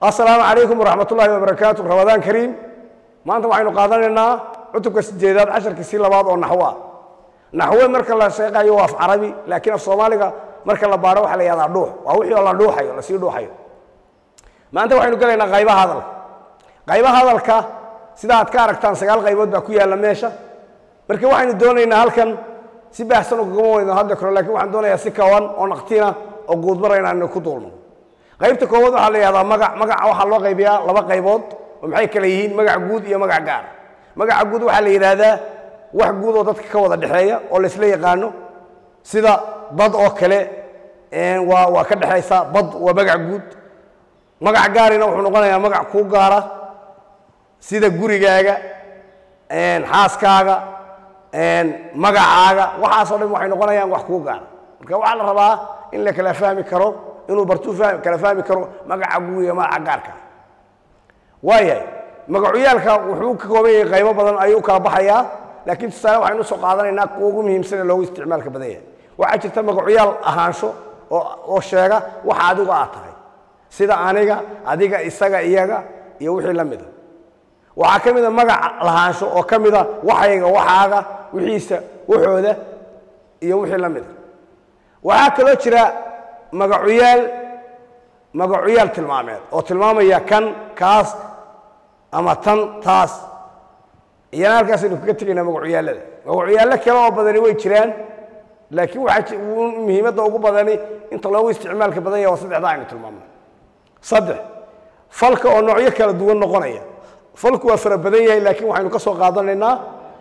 asalaamu calaykum waraxmat ullaahi wabarakaatu ramadaan kariim maanta waxaynu qaadanaynaa cutubka sideedaad casharkiisii labaad oo naxwo ah naxwe marka la sheeqayo waa af carabi laakiin af soomaaliga marka la baaro waxa la yahdaa dhuux waa wixii oo la dhuuxayo lasii dhuuxayo maanta waxaynu gelaynaa qaybaha hadalka qaybaha hadalka sida aad ka aragtaan sagaal qaybood baa ku yaalla meesha marka waxaynu doonaynaa halkan si baahsan ugagama weyno hadda kore lakin waxaan doonayaa si kawan oo naqtina oo guudmara inaanu ku duulno qaybta koowaad waxaa la yihahdaa magac magaca waxaa loo qaybiyaa laba qaybood oo maxay kale yihiin magac guud iyo magac gaara magaca guud waxaa la yidhaahdaa wax guud oo dadka ka wada dhexeeya oo laysla yaqaano sida dad oo kale waa waa ka dhexaysa bad waa magac guud magac gaarina wuxuu noqonayaa magac kuu gaara sida gurigaaga xaaskaaga magacaaga waxaasoo dhan waxay noqonayaan wax kuu gaara marka waxaa la rabaa in la kala fahmi karo inuu bartuu kala fahmi karo magaca guud iyo magaca gaarka waayahay magacuyaalka wuxuu ka kooban yahay qaybo badan ayuu kala baxayaa laakiin tusaale waxaynu usoo qaadanaynaa kuwa ugu muhiimsan ee loogu isticmaalka badan yahay waxaa jirta magacuyaal ahaansho oo sheega waxa adigu aad tahay sida aniga adiga isaga iyaga iyo wixii la mida waxaa ka mida magac lahaansho oo ka mida waxayga waxaaga wixiisa waxooda iyo wixii la mida waxaa kaloo jira magacuyaal magacuyaal tilmaameed oo tilmaamaya kan kaas ama tan taas iyana halkaasaynu kaga tegaynaa magacuyaallada magacuyaallo kale oo badani way jiraan laakiin waxaa muhiimadda ugu badani inta loogu isticmaalka badan yaha waa saddexda aynu tilmaamno saddex falka oo noocyo kala duwan noqonaya falku waa fara badan yahay laakiin waxaynu ka soo qaadanaynaa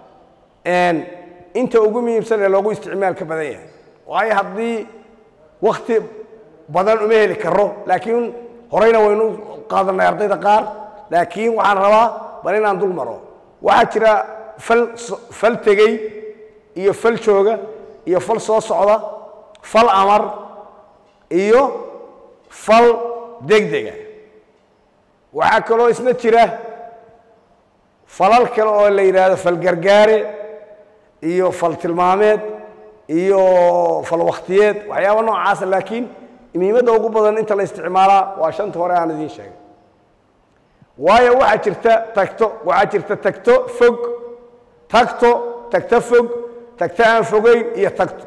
inta ugu muhiimsan ee loogu isticmaalka badan yahay waayo haddii wakti badan uma heli karo laakiin horeyna waynu qaadanay ardayda qaar laakiin waxaan rabaa bal inaan dul maro waxaa jira fal fal tegey iyo fal jooga iyo fal soo socda fal amar iyo fal degdega waxaa kaloo isna jira falal kale oo la yidhaahdo fal gargaare iyo fal tilmaameed iyo fal wakhtiyeed waxyaaba noocaasa laakiin muhiimadda ugu badan inta la isticmaalaa waa shanta hore aan idiin sheegay waayo waxaa jirta tagto waxaa jirta tagto fog tagto tagto fog tagto aan fogeyn iyo tagto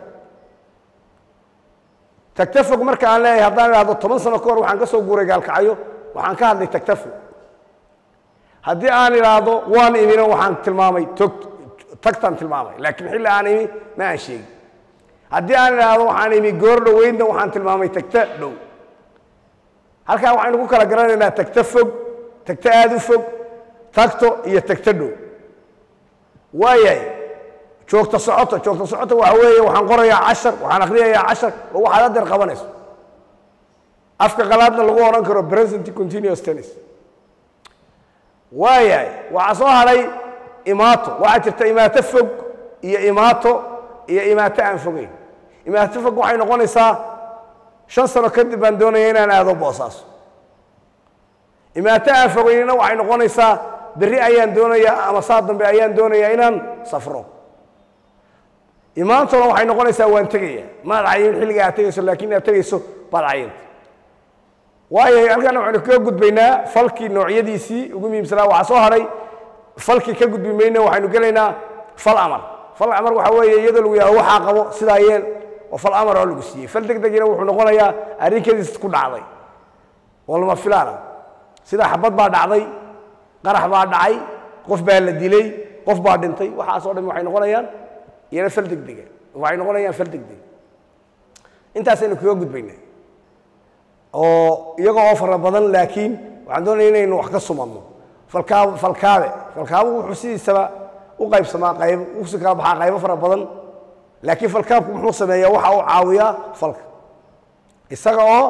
tagto fog marka aan leeyahay haddaan idhahdo toban sano ka hor waxaan ka soo guuray gaalkacyo waxaan ka hadlay tagto fog haddii aan idhaahdo waan imina waxaan tilmaamay tog tagtaan tilmaamay laakiin xilli aan imi ma aan sheegin haddii aan idhaahdo waxaan imi goor dhoweydna waxaan tilmaamay tagto dhow halkaa waxaynu ku kala garanaynaa tagto fog tagto aada u fog tagto iyo tagto dhow waayahay joogto socoto joogto socoto waxa weeye waxaan qorayaa cashar waxaan akhriyayaa cashar oo waxaad adeer qabanayso afka qalaadna lagu odhan karo present continuous tennis waayahay waxaa soo hadhay imaato waxaa jirta imaato fog iyo imaato iyo imaato aan fogeyn imaato fog waxay noqonaysaa shan sano kadib baan doonaya inaan aado boosaaso imaato aan fogeynina waxay noqonaysaa berri ayaan doonayaa ama saa dambe ayaan doonayaa inaan safro imaantona waxay noqonaysaa waan tegaya maad cayin xilliga aad tegayso laakiin aad tegayso baad cayinta waayo halkaana waxaynu kaga gudbaynaa falkii noocyadiisii ugu muhiimsanaa waxaa soo hadhay falkii ka gudbi mayna waxaynu gelaynaa fal amar fal amar waxaa weeye iyadoo lagu yahdo waxaa qabo sidaa yeel oo fal amar oo lagu siiyey fal deg degina wuxuu noqonayaa arrinkadiis ku dhacday oo lama filaana sida xabad baa dhacday qarax baa dhacay qof baa la dilay qof baa dhintay waxaasoo dhan waxay noqonayaan iyana fal degdega waxay noqonayaan fal degdeg intaasaynu kaga gudbaynaa oo iyaga oo fara badan laakiin waxaan doonaya inaynu wax ka sumadno falkaab falkaabe falkaabu wuxuu sidiisaba u qaybsamaa qayb usi kala baxaa qaybo fara badan laakiin falkaabku muxuu sameeyaa waxa uu caawiyaa falka isaga oo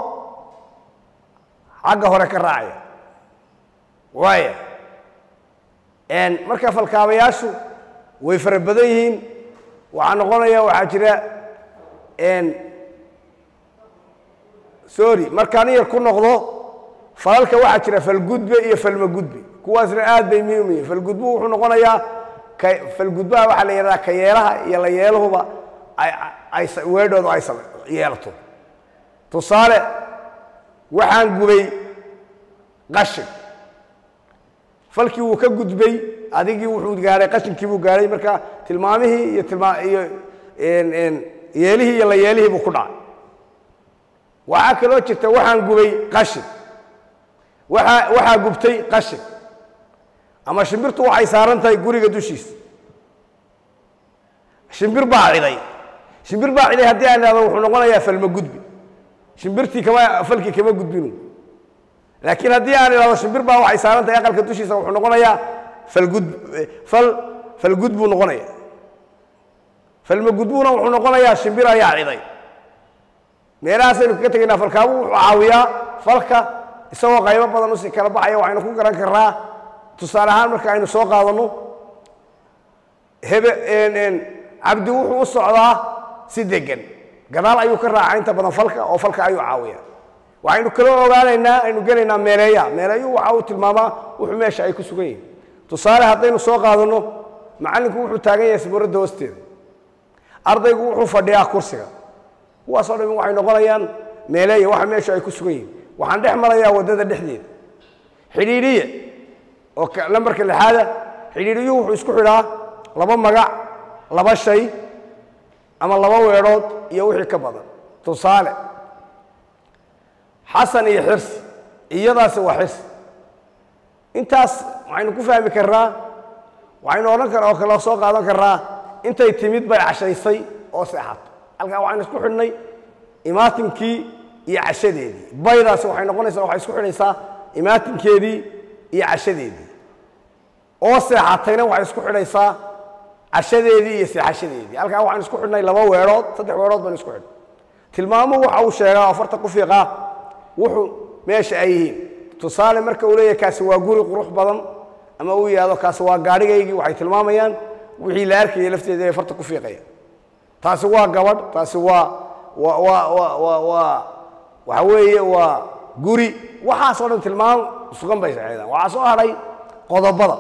xagga hore ka raacaya waaya marka falkaabayaashu way fara badan yihiin waxaa noqonaya waxaa jira sorry markaan yar ku noqdo falalka waxaa jira falgudbe iyo falmagudbe kuwaasna aad bay muhiim yihiin falgudbu wuxuu noqonayaa falgudbaha waxaa la yidhahdaa ka yeelaha iyo la yeelahuba ay weedhoodu ay yeelato tusaale waxaan gubay qashin falkii wuu ka gudbay adigii wuxuu gaadhay qashinkii buu gaadhay marka tilmaamihii iyo tilmaa iyo yeelihii iyo la yeelihii buu ku dhacay waxaa kaloo jirta waxaan gubay qashin waaa waxaa gubtay qashin ama shimbirtu waxay saaran tahay guriga dushiisa shimbir baa ciday shimbir baa ciday haddii aan idhahdo wuxuu noqonayaa falma gudbi shimbirtii kama falkii kama gudbinu laakiin haddii aan idhahdo shimbir baa waxay saaran tahay aqalka dushiisa wuxuu noqonayaa falgud fal falgud buu noqonaya falma gudbuna wuxuu noqonayaa shimbir ayaa ciday meelahaasaynu kaga tegaynaa falkaabu wuxuu caawiyaa falka isagoo qaybo badan usii kala baxaya waxaynu ku garan karnaa tusaale ahaan marka aynu soo qaadanno hebe cabdi wuxuu u socdaa si degan gadaal ayuu ka raacaa inta badan falka oo falka ayuu caawiya waxaynu kaloo ogaanaynaa aynu gelaynaa meeleeya meeleeyu waxa uu tilmaamaa wuxuu meesha ay ku sugan yihin tusaale haddaynu soo qaadanno macallinku wuxuu taagan yahay sabuuradda hoosteeda ardaygu wuxuu fadhiyaa kursiga kuwaasoo dhami waxay noqonayaan meeleeya waxa meesha ay ku sugan yihin waxaan dhex marayaa waddada dhexdeeda xidhiidhiye oo lambarka lixaada xidhiidhiyuhu wuxuu isku xidhaa laba magac laba shay ama laba weedhood iyo wixii ka badan tusaale xasan iyo xirsi iyadaasi waa xirsi intaas waxaynu ku fahmi karnaa waxaynu odhan kar oo kale soo qaadan karnaa intay timid bay cashaysay oo seexato halkaa waxaynu isku xidhnay imaatinkii iyo cashadeedii baydaasi waxay noqonaysaa waxay isku xidhaysaa imaatinkeedii iyo cashadeedii oo seexatayna waxay isku xidhaysaa cashadeedii iyo seexashadeedii halkaa waxaan isku xidhnay laba weedhood saddex weedhood baynu isku xidhnay tilmaamuhu waxa uu sheegaa afarta ku fiiqaa wuxuu meesha ay yihiin tusaale marka uu leeyahay kaasi waa guri qurux badan ama uu yidhahdo kaasi waa gaadhigaygii waxay tilmaamayaan wixii la arkayay lafteeda ay farta ku fiiqaya taasi waa gabadh taasi waa waa waa waa waa waa waxa weeye waa guri waxaasoo dhan tilmaam sugan bay saxeedaan waxaa soo hadhay qodobada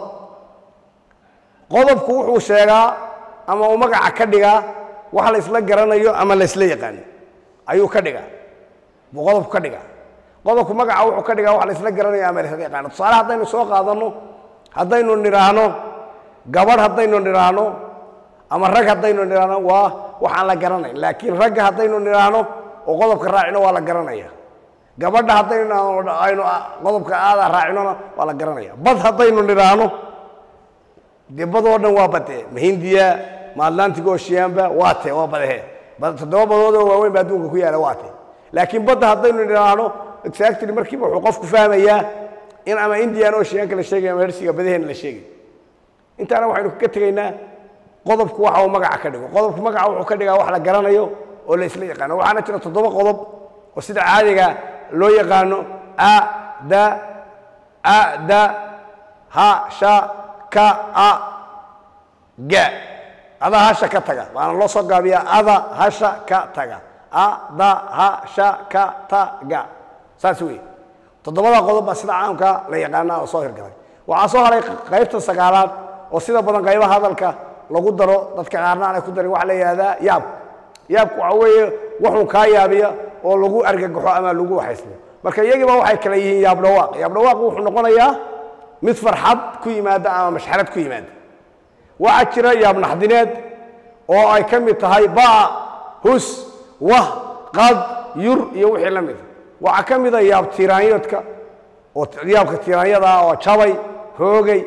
qodobku wuxuu sheegaa ama uu magaca ka dhigaa wax la isla garanayo ama la isla yaqaano ayuu ka dhigaa buu qodobku ka dhigaa qodobku magaca wuxuu ka dhigaa wax la isla garanayo ama la isla yaqaano tusaale haddaynu soo qaadanno haddaynu nidhaahno gabadh haddaynu nidhaahno ama rag haddaynu nidhaahno waa waxaan la garanayn laakiin ragga haddaynu nidhaahno oo qodobka raacino waa la garanaya gabadha haddaynu aynu qodobka aada raacinona waa la garanaya bad haddaynu nidhaahno dee badoo dhan waa bade ma hindiya ma atlantic oceanba waa te waa badehe toddoba badood oo waaweyn ba adduunka ku yaala waa te laakiin badda haddaynu nidhaahno exactly markiiba wuxuu qofku fahmayaa in ama indian oceanka la sheegay ama hersiga badaheena la sheegay intaana waxaynu kaga tegaynaa qodobku waxa uu magaca ka dhigo qodobku magaca wuxuu ka dhigaa wax la garanayo oo la isla yaqaano waxaana jira toddoba qodob oo sida caadiga loo yaqaano a da a da ha sha ka a ga ada hasha ka taga waana loo soo gaabiyaa ada hasha ka taga a da ha sha ka ta ga saas weeye toddobada qodob baa sida caamka la yaqaanaa oo soo hirgalay waxaa soo haray qaybta sagaalaad oo sida badan qaybaha hadalka lagu daro dadka qaarna aanay ku darin waxaa la yidhahdaa yaab yaabku waxa weeye wuxuu kaa yaabiya oo lagu argagaxo ama lagu waxaysmo marka iyagiiba waxay kala yihiin yaab dhawaaq yaab dhawaaq wuxuu noqonayaa mid farxad ku yimaada ama mashxarad ku yimaada waxaa jira yaab naxdineed oo ay ka mid tahay ba hus wah qad yur iyo wixii la mida waxaa ka mida yaab tiiraanyoodka oo yaabka tiiraanyada ah oo jabay hoogay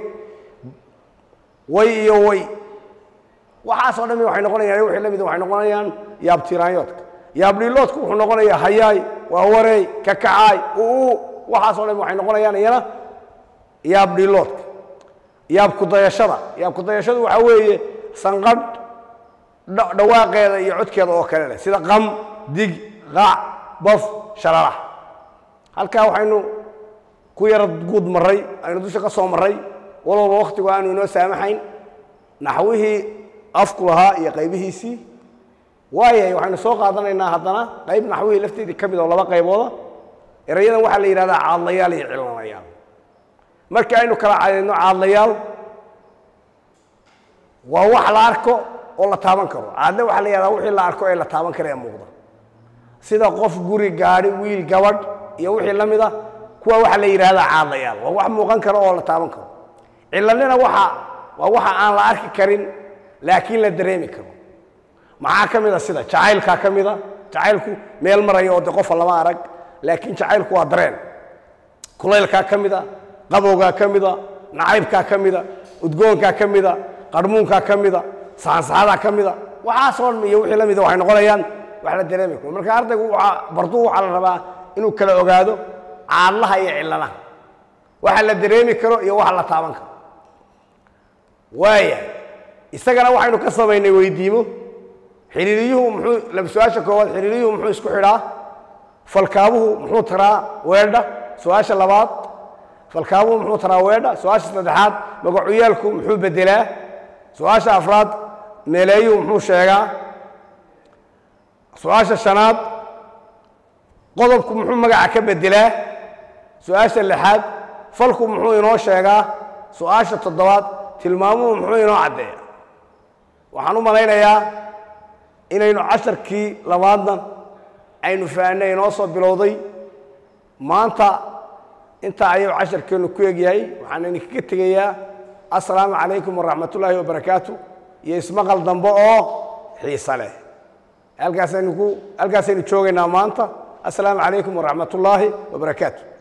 way iyo way waxaasoo dhami waxay noqonayaan wixii la mida waxay noqonayaan yaab tiiraanyoodka yaab dhiiloodku wuxuu noqonayaa hayaay waa wareey kakacaay uu waxaasoo dhami waxay noqonayaan iyana yaab dhiiloodka yaab kudayashada yaab kudayashadu waxaa weeye sanqadh dhawaaqeeda iyo codkeeda oo kale leh sida qam dig qaac baf shalalax halkaa waxaynu ku yara guud marray aynu dusha ka soo marray walowba wakhtigu aanu inoo saamaxayn naxwihii afku lahaa iyo qaybihiisii waayahay waxaynu soo qaadanaynaa haddana qayb naxwihii lafteedii ka mid oo laba qaybooda erayadan waxaa la yidhahdaa caadlayaal iyo cilanayaal markii aynu kala cadayno caadlayaal waa wax la arko oo la taaban karo caadle waxaa la yihahdaa wixii la arko ee la taaban kara ee muuqda sida qof guri gaadhi wiil gabadh iyo wixii la mid a kuwa waxaa la yidhahdaa caadayaal waa wax muuqan karo oo la taaban karo cilanina waxa waa waxa aan la arki karin laakiin la dareemi karo maxaa ka mid a sida jacaylkaa ka mida jacaylku meel maraya oo de qofa lama arag laakiin jacaylku waa dareen kulaylkaa ka mida qabowgaa ka mida nacaybkaa ka mida udgoonkaa ka mida qarmuunkaa ka mida saansaxadaa ka mida waxaasoo dhan iyo wixii la mida waxay noqonayaan wax la dareemi karo marka ardaygu waxaa barduu waxaa la rabaa inuu kala ogaado caadlaha iyo cilanaha waxa la dareemi karo iyo waxa la taaban karo waaya isagana waxaynu ka samaynay weydiimo xiriiriyuhu muxuu su-aasha koowaad xiriiriyuhu muxuu isku xidhaa falkaabuhu muxuu taraa weedha su-aasha labaad falkaabuhu muxuu taraa weedha su-aasha saddexaad magacuyaalku muxuu bedelaa su-aasha afraad meeleeyuhu muxuu sheegaa su-aasha shanaad qodobku muxuu magaca ka bedelaa su-aasha lixaad falku muxuu inoo sheegaa su-aasha toddobaad tilmaamuhu muxuu inoo caddeeya waxaan u malaynayaa inaynu casharkii labaadna aynu fahanay inoo soo bilowday maanta intaa ayuu casharkeennu ku egyahay waxaan idinkaga tegayaa assalaamu calaykum waraxmat ullaahi wabarakaatu iyo ismaqal dambe oo xiise leh halkaasaynu ku halkaasaynu joogaynaa maanta assalaamu calaykum waraxmat ullaahi wabarakaatu